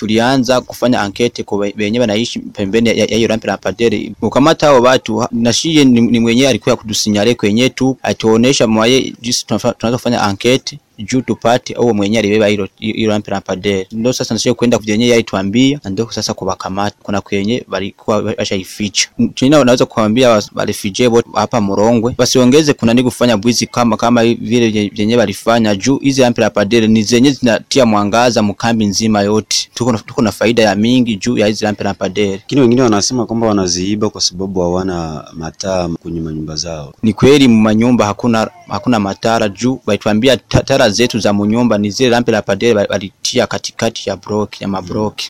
tulianza kufanya ankete kwa wenye wanaishi pembeni ya ya hiyo rampe lampadaire. Kukamata hao watu na shie ni, ni mwenyewe alikuwa kutusinyale kwenye tu atuonesha mwaye jinsi tunafa- tunaweza kufanya ankete juu tupate au mwenyewe alibeba hilo hilo rampe lampadaire. Ndio sasa nashie kwenda kwenye yeye aituambia na ndio sasa kuwakamata kuna kwenye walikuwa washaificha. Tuna unaweza kuambia walifije wote hapa Murongwe wasiongeze kuna ni kufanya bwizi kama kama vile vyenye walifanya juu hizi rampe lampadaire ni zenye zinatia mwangaza mkambi nzima yote. Tuko na- tuko na faida ya mingi juu ya hizi rampe lampadaire. Lakini wengine wanasema kwamba wanaziiba kwa sababu hawana mataa kwenye manyumba zao. Ni kweli manyumba hakuna hakuna matara juu walituambia ta- tara zetu za munyumba ni zile rampe lampadaire walitia katikati ya block ya mablock.